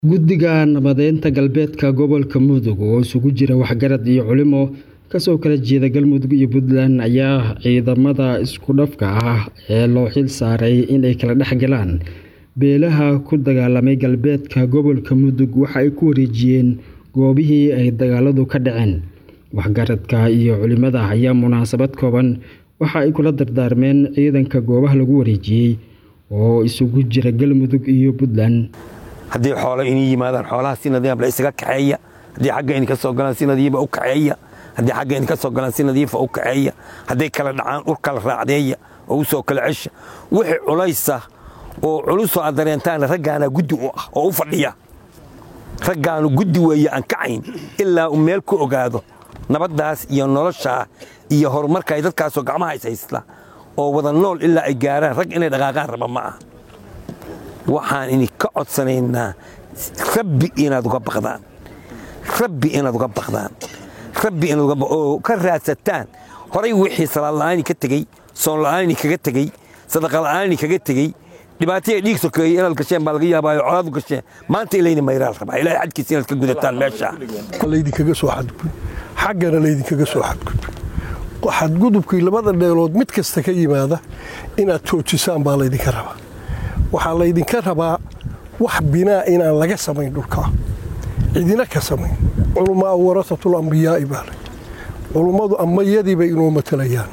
Guddiga Nabadeynta Galbeedka Gobolka Mudug oo isugu jira waxgarad iyo culimo kasoo kala jeeda Galmudug iyo Puntland ayaa ciidamada isku dhafka ah ee loo xil saaray inay kala dhex galaan beelaha ku dagaalamay galbeedka gobolka Mudug waxa ay ku wareejiyeen goobihii ay dagaaladu ka dhaceen. Waxgaradka iyo culimada ayaa munaasabad kooban waxa ay kula dardaarmeen ciidanka goobaha lagu wareejiyay oo isugu jira Galmudug iyo Puntland. haddii xoolo inii yimaadaan xoolaha si nadiif la isaga kaxeeya haddii xagga idinka soo galaan si nadiifa u kaxeeya haddii xagga idinka soo galaan si nadiifa u kaxeeya hadday kala dhacaan ur kala raacdeeya oo u soo kala cesha wixii culaysa oo culusoo aad dareentaan raggaana guddi u ah oo u fadhiya raggaanu guddi weeye aan kacayn ilaa uu meel ku ogaado nabaddaas iyo noloshaa iyo horumarka ay dadkaasoo gacmaha is haysta oo wada nool ilaa ay gaaraan rag inay dhaqaaqaan raba ma aha waxaan idinka codsanaynaa rabbi inaad uga baqdaan rabbi inaad uga baqdaan rabbi inaad uga oo ka raadsataan horay wixii salaad la'aani ka tegey soon la'aani kaga tegey sadaqa la'aani kaga tegey dhibaataya dhiig sokeeyey inaad gasheen baa laga yaabaayo colaadu gasheen maanta ilayna mayraal rabaa ilaahay xadkiisa inaad ka gudataan meesha laydinkaga soo xadgudb xaggana laydinkaga soo xadgudb xadgudubkii labada dheelood mid kasta ka yimaada inaad joojisaan baa laydinka rabaa waxaa laydinka rabaa wax binaa inaan laga samayn dhulkaa cidina ka samayn culummaa warasatul ambiyaa'i baa lay culummadu ammayadii bay inoo matalayaan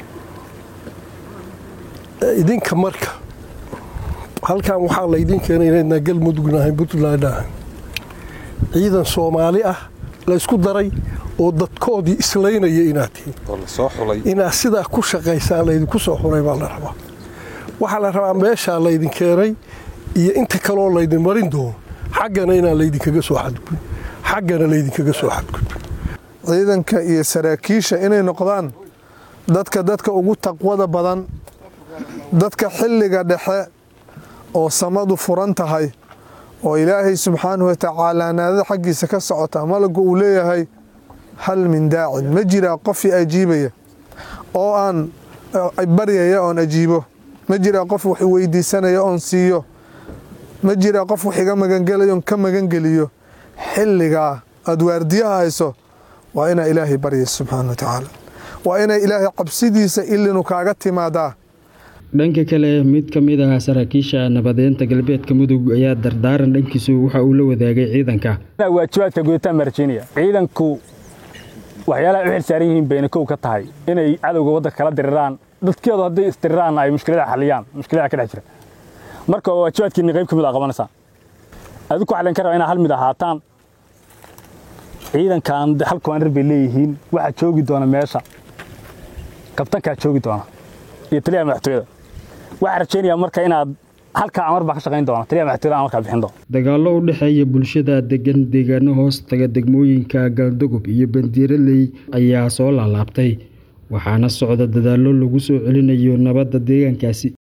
idinka marka halkan waxaa laydin keenay inaydnaa galmudugna ahayn puntland ahayn ciidan soomaali ah laysku daray oo dadkoodii islaynaya inaad tihiin inaad sidaa ku shaqaysaan laydinku soo xuray baa la rabaa waxaa la rabaa meeshaa laydin keenay iyo inta kaloo laydin marin doono xaggana inaan laydinkaga soo xadgudbin xaggana laydinkaga soo xadgudbin ciidanka iyo saraakiisha inay noqdaan dadka dadka ugu taqwada badan dadka xilliga dhexe oo samadu furan tahay oo ilaahay subxaanahu watacaalaa naadada xaggiisa ka socota malagu uu leeyahay hal min daacin ma jiraa qofii ajiibaya oo aan baryaya oon ajiibo ma jiraa qof wax weydiisanaya oon siiyo ma jiraa qof wax iga magangelayo oon ka magangeliyo xilligaa aad waardiyaha hayso waa inaa ilaahay barya subxaana wa tacaala waa inay ilaahay cabsidiisa ilinu kaaga timaadaa dhanka kale mid ka mid ah saraakiisha nabadeynta galbeedka mudug ayaa dardaaran dhankiisu waxa uu la wadaagay ciidanka waajibaadka gudataan marjiinaya ciidanku waxyaalaha u xilsaaran yihiin bayna kow ka tahay inay cadowga waddanka kala diriraan dadkeedu hadday isdiriraanna ay mushkilada xaliyaan mushkilada ka dhex jira marka oo waajibaadkiinni qayb ka mid a qabanaysaa adigu waxaa laydinka rabaa inaad hal mid ahaataan ciidankan hal komandar bay leeyihiin waxaa joogi doona meesha kabtankaa joogi doona iyo taliyaha madaxtooyada waxaa rajaynayaa marka inaad halkaa amar baa ka shaqayn doona taliyaha madaxtooyada amarkaa bixin doona dagaallo u dhexeeya bulshada degan deegaano hoos taga degmooyinka galdogob iyo bandiiraley ayaa soo laalaabtay waxaana socda dadaallo lagu soo celinayo nabadda deegaankaasi